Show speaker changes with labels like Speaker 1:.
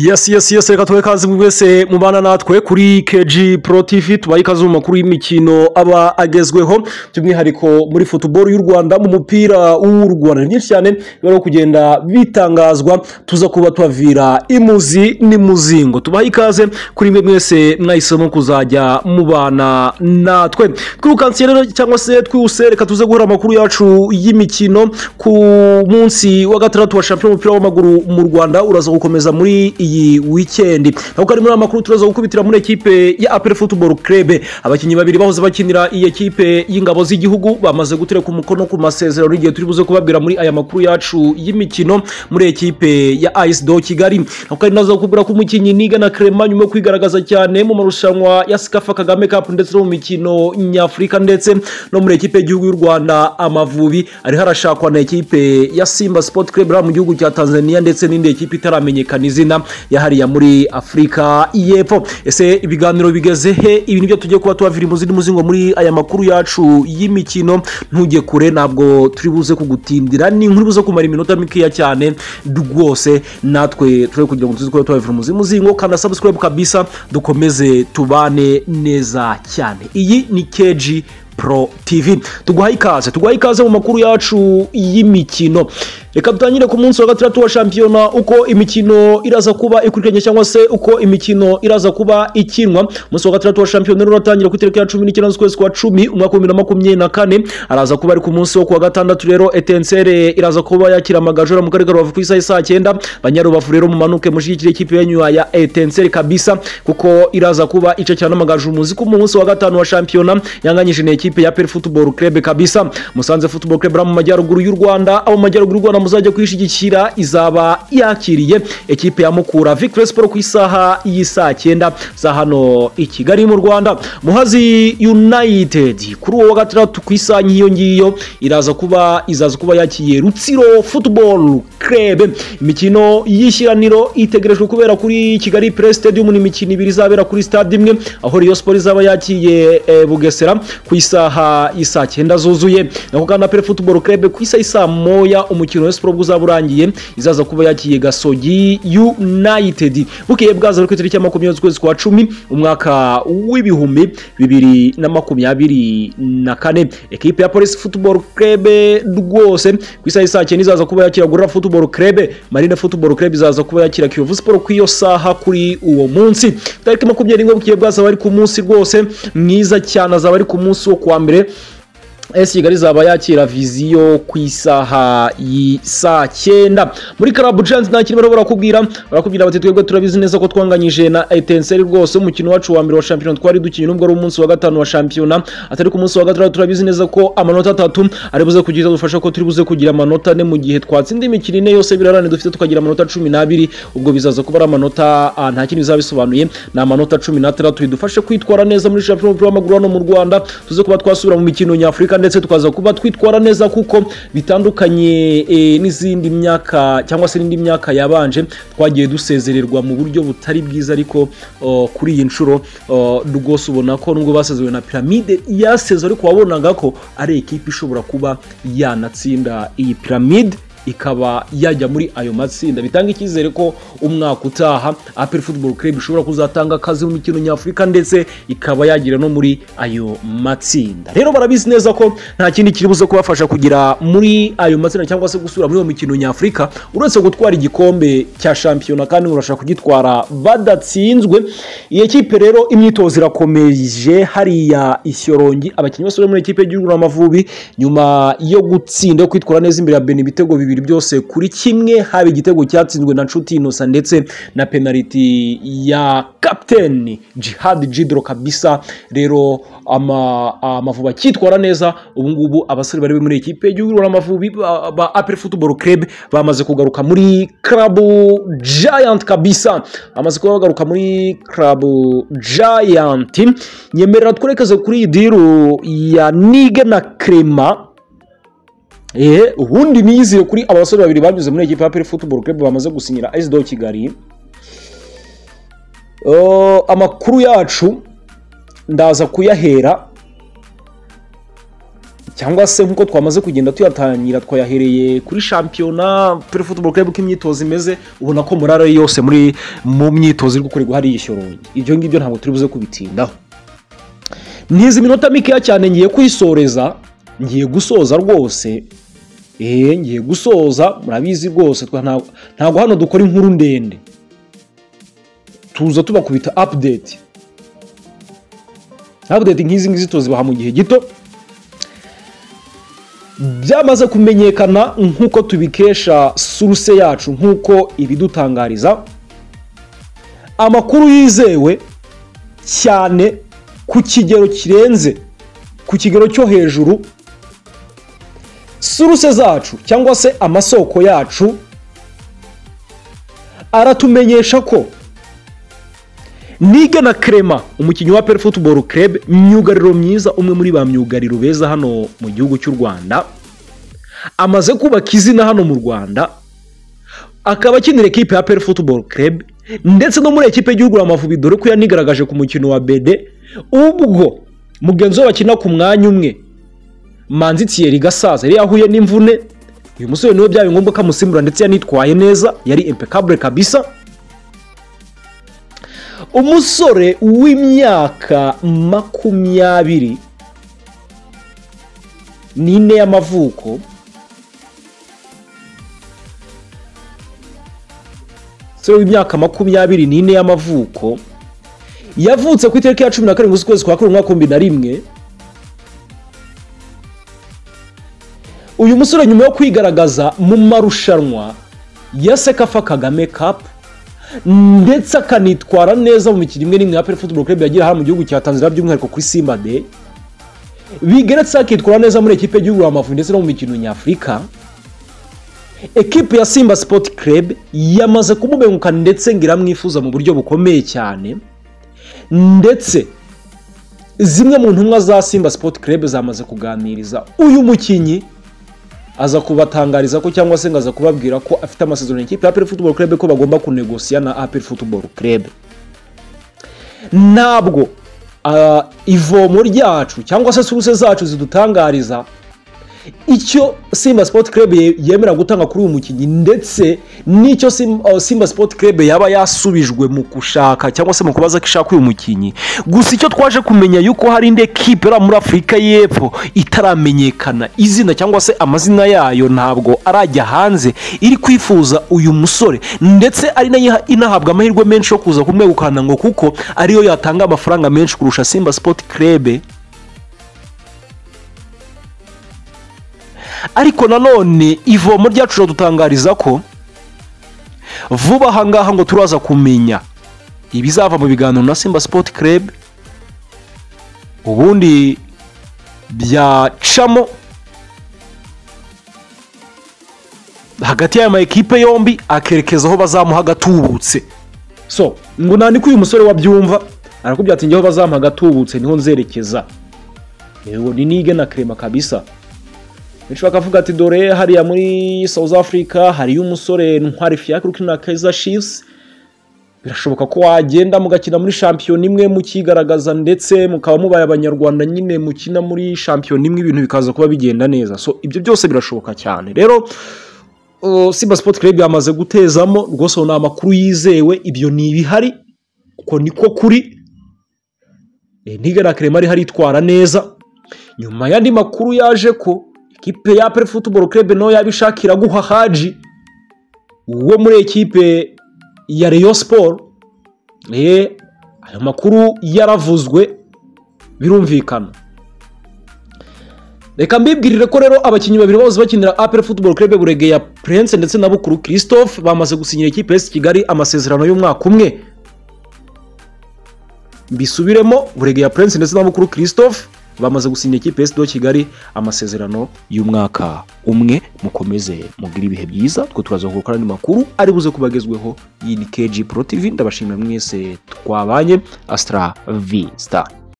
Speaker 1: Yes yes yes reka tuwe kazi buri wese mubana natwe kuri KG Pro TV tubaye ikaze mu makuru y'imikino aba agezweho by'umwihariko muri football y'u Rwanda mu mupira w'u Rwanda ni byinshi cyane bari kugenda bitangazwa tuza kuba tubavira imuzi n'imuzingo tubaye ikaze kuri mwe mwese mwahisemo kuzajya mubana natwe twirukansiye rero cyangwa se twihuse reka tuze guhura amakuru yacu y'imikino ku munsi wa gatandatu wa shampiyona w'umupira w'amaguru mu Rwanda uraza gukomeza muri iyi wikendi naho kari muri aya makuru turaza gukubitira muri ekipe ya apel football club abakinnyi babiri bahoze bakinira iyi ekipe y'ingabo z'igihugu bamaze gutereka umukono ku masezerano igihe turi buze kubabwira muri aya makuru yacu y'imikino muri ekipe ya ice do kigali naho kari naza kukubwira ko umukinnyi niga na crema nyuma yo kwigaragaza cyane mu marushanwa ya sikafa kagame cup ndetse no mu mikino nyafurika ndetse no muri ekipe y'igihugu y'u rwanda amavubi ariho arashakwa na ekipe ya simba sport club mu gihugu cya tanzania ndetse n'indi ekipe itaramenyekana izina yahariya muri afurika y'epfo ese ibiganiro bigeze he ibi nibyo tugiye kuba tubavira imuzi n'umuzingo muri aya makuru yacu y'imikino ntujye kure ntabwo turi buze kugutindira ni inkuru buze kumara iminota mikeya cyane rwose natwe turi kugira ngo tuzi kuba tubavira umuzi n'umuzingo kanda subscribe kabisa dukomeze tubane neza cyane iyi ni keji Pro TV tuguhaye ikaze tuguhaye ikaze mu makuru yacu y'imikino reka dutangire ku munsi wa gatandatu wa shampiyona uko imikino iraza kuba ikurikiranye cyangwa se uko imikino iraza kuba ikinwa umunsi wa gatandatu wa shampiyona rero uratangira ku itariki ya cumi n'icyenda z'ukwezi kwa cumi umwaka w'ibihumbi bibiri na makumyabiri na kane araza kuba ari ku munsi wo ku wa gatandatu rero etensere iraza kuba yakira amagajora mu karere ka rubavu ku isaha saa cyenda banyarubavu rero mumanuke mushyigikire ikipe yanyu ya etensere kabisa kuko iraza kuba ica cyane amagaju muzi ko umunsi wa gatanu wa shampiyona yanganyije na ekipe ya peri futuboro kerebe kabisa musanze futuboro kerebe mu majyaruguru y'u rwanda abo mu majyaruguru y'u rwanda muzajya kwishyigikira izaba yakiriye ekipe ya mukura victoire siporo ku isaha y'isaa cyenda za hano i kigali mu rwanda muhazi united kuri uwo wa gatandatu ku isaha nk'iyo ngiyo iraza kuba izaza kuba yakiye rutsiro futuboro kerebe imikino y'ishyiraniro itegerejwe kubera kuri kigali pere stadium ni imikino ibiri izabera kuri stade imwe aho riyo siporo izaba yakiye eh, bugesera ku isaha isaha isa cyenda zuzuye nako kandi apere futuboro kerebe ku isaha isa moya umukino wa siporo uzaba urangiye izaza kuba yakiye gasogi united bukeye bwaza ku itariki ya makumyabiri z'ukwezi kwa cumi umwaka w'ibihumbi bibiri na makumyabiri na kane ekipe ya polisi futuboro kerebe rwose ku isaha isa cyenda izaza kuba yakira gorora futuboro kerebe marine futuboro kerebe izaza kuba yakira kiyovu siporo ku iyo saha kuri uwo munsi tariki makumyabiri n'imwe bukeye bwazaba ari ku munsi rwose mwiza cyane azaba ari ku munsi wo kwa mbere esi kigali izaba yakira viziyo ku isaha saa cyenda muri karabu jansi nta kintu barimo barakubwira barakubwira bati twebwe turabizi neza ko twanganyije na etenseri rwose umukino wacu wa mbere wa shampiyona twari dukinnye nubwo ari umunsi wa gatanu wa shampiyona atari ku munsi wa gatandatu turabizi neza ko amanota atatu ari buze kugira dufasha ko turi buze kugira amanota ane mu gihe twatsinda imikino ine yose birarane dufite tukagira amanota cumi n'abiri ubwo bizaza kuba ari amanota nta kintu bizaba bisobanuye ni amanota cumi n'atandatu bidufashe kwitwara neza muri shampiyona y'umupira w'amaguru hano mu rwanda tuze kuba twasubira mu mikino nyafurika ndetse tukaza kuba twitwara neza kuko bitandukanye e, n'izindi myaka cyangwa se n'indi myaka yabanje twagiye dusezererwa mu buryo butari bwiza ariko uh, kuri iyi nshuro rwose uh, ubona ko nubwo basezerewe na piramide yaseze ariko wabonaga ko ari ekipa ishobora kuba yanatsinda iyi piramide ikaba yajya muri ayo matsinda bitanga icyizere ko umwaka utaha apel football club ishobora kuzatanga akazi mu mikino nyafurika ndetse ikaba yagira no muri ayo matsinda rero barabizi neza ko nta kindi kiri buze kubafasha kugera muri ayo matsinda cyangwa se gusura muri iyo mikino nyafurika uretse gutwara igikombe cya shampiyona kandi murashaka kugitwara badatsinzwe iyi kipe rero imyitozo irakomeje hariya ishyorongi abakinnyi basore muri ekipe y'igihugu n'amavubi nyuma yo gutsinda yo kwitwara neza imbere ya beni ibitego bibiri bibiri byose kuri kimwe haba igitego cyatsinzwe na nshuti inosa ndetse na penaliti ya kapiteni jihad jidro kabisa rero amavubi akitwara neza ubungubu abasore bari muri ekipe y'igihugu n'amavubi ba apel football club bamaze kugaruka muri club giant kabisa bamaze kuba bagaruka muri club giant nyemerera twerekeze kuri iyi diru ya nige na crema eee ubundi niyizeye kuri aba basore babiri banyuze muri ekipa ya peri futuboro kerebe bamaze gusinyira esido kigali amakuru yacu ndaza kuyahera cyangwa se nk'uko twamaze kugenda tuyatangira twayahereye kuri shampiyona pure football club uko imyitozo imeze ubona ko morale yose muri mu myitozo iri gukorerwa hari yishyoroye ibyo ngibyo ntabwo turi buze kubitindaho ntizi minota mikeya cyane ngiye kuyisoreza ngiye gusoza rwose eee ngiye gusoza murabizi rwose twa- nta- ntabwo hano dukora inkuru ndende tuza tubakubita update update nk'izi ngizi tuzibaha mu gihe gito byamaze kumenyekana nk'uko tubikesha suruse yacu nk'uko ibidutangariza amakuru yizewe cyane ku kigero kirenze ku kigero cyo hejuru suruse zacu cyangwa se amasoko yacu aratumenyesha ko nige na Clement umukinnyi wa peri futuboro kerebe myugariro myiza umwe muri ba myugariro beza hano mu gihugu cy'u rwanda amaze kubaka izina hano mu rwanda akaba akinira ekipe ya peri futuboro kerebe ndetse no muri ekipe y'igihugu Amavubi dore ko yanigaragaje ku mukino wa bede ubwo mugenzi we bakina ku mwanya umwe manzi thierry gasaza yari yahuye n'imvune uyu musore niwe byabaye ngombwa ko amusimbura ndetse yanitwaye neza yari impeccable kabisa umusore w'imyaka makumyabiri n'ine y'amavuko umusore w'imyaka makumyabiri n'ine y'amavuko yavutse ku itariki ya cumi na karindwi z'ukwezi kwa kabiri umwaka w'ibihumbi na rimwe uyu musore nyuma yo kwigaragaza mu marushanwa ya sekafa kagame kapu ndetse akanitwara neza mu mikino imwe n'imwe ya peri futuboro kerebe yagira hano mu gihugu cya tanzania by'umwihariko kuri simba de bigeretseho akitwara neza muri ekipe y'igihugu Amavubi ndetse no mu mikino nyafurika ekipe ya simba sipoti kerebe yamaze kumubengukana ndetse ngo iramwifuza mu buryo bukomeye cyane ndetse zimwe mu ntumwa za simba sipoti kerebe zamaze kuganiriza uyu mukinnyi aza kubatangariza ko cyangwa se ngo aza kubabwira ko afite amasezerano y'ikipe ya APR Football Club ko bagomba kunegosiya na APR Football Club ntabwo ah, ivomo ryacu cyangwa se suruse zacu zidutangariza icyo Simba Sport Club ye- yemera gutanga kuri uyu mukinnyi ndetse n'icyo Sim- ah, Simba Sport Club yaba yasubijwe mu gushaka cyangwa se mu kubaza ko ishaka uyu mukinnyi gusa icyo twaje kumenya yuko hari indi ekipe iri muri Afurika y'Epfo itaramenyekana izina cyangwa se amazina yayo ntabwo arajya hanze iri kwifuza uyu musore ndetse ari nayo inahabwa amahirwe menshi yo kuza kumwegukana ngo kuko ariyo yatanga amafaranga menshi kurusha Simba Sport Club ariko nanone ivomo ryacu riradutangariza ko vuba aha ngaha ngo turaza kumenya ibizava mu biganiro na simba sipoti kerebe ubundi byacamo hagati y'aya ma ekipe yombi akerekeza aho bazamuha agatubutse so ngo nandike uyu musore wabyumva arakubwira ati njyewe bazamuha agatubutse niho nzerekeza yego ni nige na kerema kabisa benshi bakavuga ati dore hariya muri South Africa hariyo umusore ntwari fiacre ukinira Kaizer Chiefs birashoboka ko wagenda mugakina muri shampiyona imwe mukigaragaza ndetse mukaba mubaye abanyarwanda nyine mukina muri shampiyona imwe ibintu bikaza kuba bigenda neza so ibyo byose birashoboka cyane rero uh, Simba Sport Club yamaze gutezamo rwose ni amakuru yizewe ibyo ni ibihari uko niko kuri Eh, ntigera Clement ari haritwara neza nyuma y'andi makuru yaje ko ikipe ya peri futuboro kerebe nayo yabishakira guha haji wo muri ekipe ya reyo siporo eh, ayo makuru yaravuzwe birumvikana reka mbibwirire ko rero abakinnyi babiri bose bakinira aperi futuboro kerebe burege ya purense ndetse na bukuru christophe bamaze gusinyira ekipe y'esi kigali amasezerano y'umwaka umwe bisubiremo buregeya prince ndetse na mukuru christophe bamaze gusinya ikipe ya do kigali amasezerano y'umwaka umwe mukomeze mugire ibihe byiza twe turaza gukora andi makuru ari buze kubagezweho iyi ni kg pro tv ndabashimira mwese twabanye astra vista